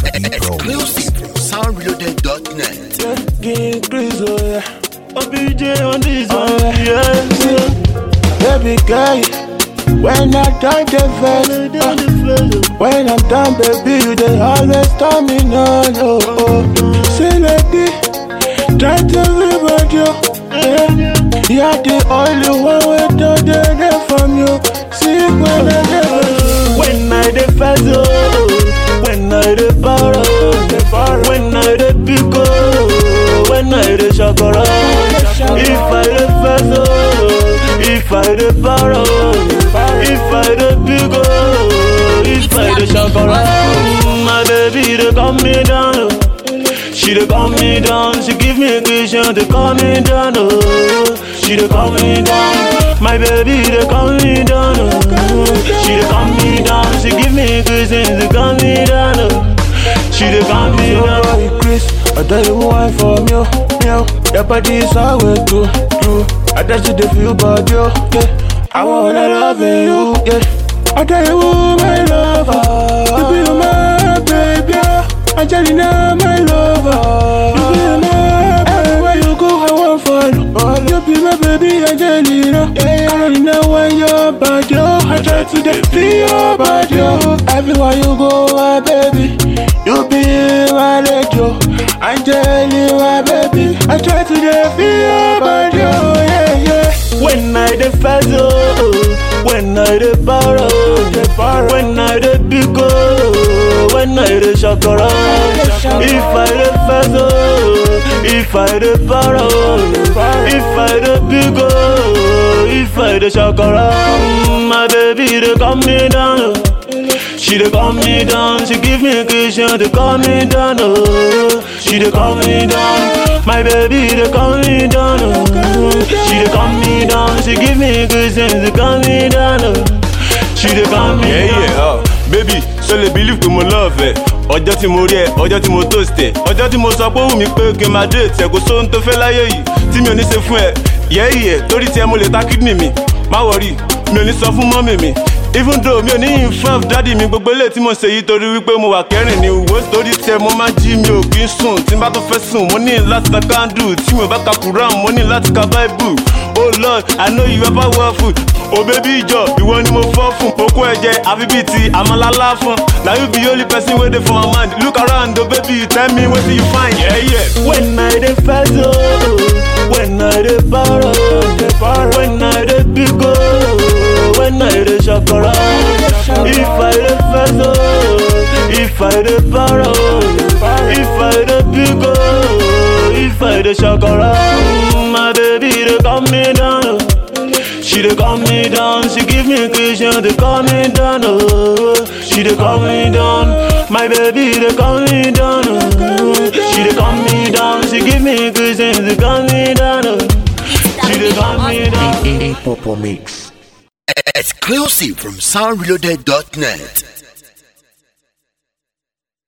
Exclusive from soundreloaded.net. King Chris, oh yeah. OBJ on this one, yeah. Baby girl, when I done the first, uh, when I'm done, baby, you they always tell me no, no. Oh. See, lady, try to live with you. Yeah. You're the only one with the day from you. See, when I never, when I the first, oh, when I the borrow, when I the pick, oh, when I the shakara. If I the first, oh, if I the borrow, if I the pick, oh, if I the shakara. My baby, they calm me down. oh. She dey calm me down, she give me a cushion to calm me down, oh. She dey calm me down, my baby dey calm me down, oh. She dey calm me down, she give me a cushion to calm me down, oh. She dey calm me down. Oh, Chris, I tell you why for me, oh, me, oh. Your body is always true, true. I tell you dey feel bad, yo, yeah. I wanna love you, yeah. I tell you my lover, you be my baby, oh. Angelina, my lover. You be my everywhere you go, I want follow. You be my baby, Angelina. Carolina, when you're bad, yo, I try to get feel your body, yo. Everywhere you go, my baby, you be my radio. Angelina, my baby, I try to get feel your body, yo, yeah, yeah. When I the first, oh, when I the borrow, when I the big, oh, when I the shakara. If I the first, oh, if I the borrow, if I the big, oh, if I the shakara. My baby, they calm me down. oh. She dey calm me down, she give me a cushion to calm me down, oh. She dey calm me down, my baby dey calm me down, oh. She dey calm me down, she give me a cushion to calm me down, oh. She dey calm me Yeah, down. yeah, oh. baby ṣo lè believe pé mo love ẹ ọjọ́ tí mo rí ẹ ọjọ́ tí mo toast ẹ ọjọ́ tí mo sọ pé ó wù mí pé kí n máa date ẹ kò sóhun tó fẹ́ láyé yìí tí mi ò ní ṣe fún ẹ yẹ́yẹ́ torí tiẹ̀ mo lè ta kidney mi má wọrí mi ò ní sọ fún mọ́mì mi even though mi ò ní involve dádì mi gbogbo eléyìí tí mo ṣe yìí torí wípé mo wà kẹrin ní wo torí tiẹ̀ mo máa jí mi ò kí ń sùn tí n bá tó fẹ́ sùn mo ní láti ta candle tí mi ò bá ka quran mo ní láti ka bible oh lord i know you ever work food oh baby ìjọ ìwọ ni mo fọ́ fún okó ẹ̀jẹ̀ àfi bíi ti àmàlálá fún na you be only person wey dey for my mind look around oh baby tell me wetin you find. Yeah, yeah. When I the first, oh, when I the borrow, when I the big, oh, when I the shakara. If I the first, oh, if I the borrow, if I the big, oh, if I the shakara. My baby, they calm me down. oh. She dey calm me down, she give me a cushion to calm me down, oh. She dey calm me down, my baby dey calm me down, oh. She dey calm me down, she give me a cushion to calm me down, oh. She dey calm me down. Exclusive from soundreloaded.net.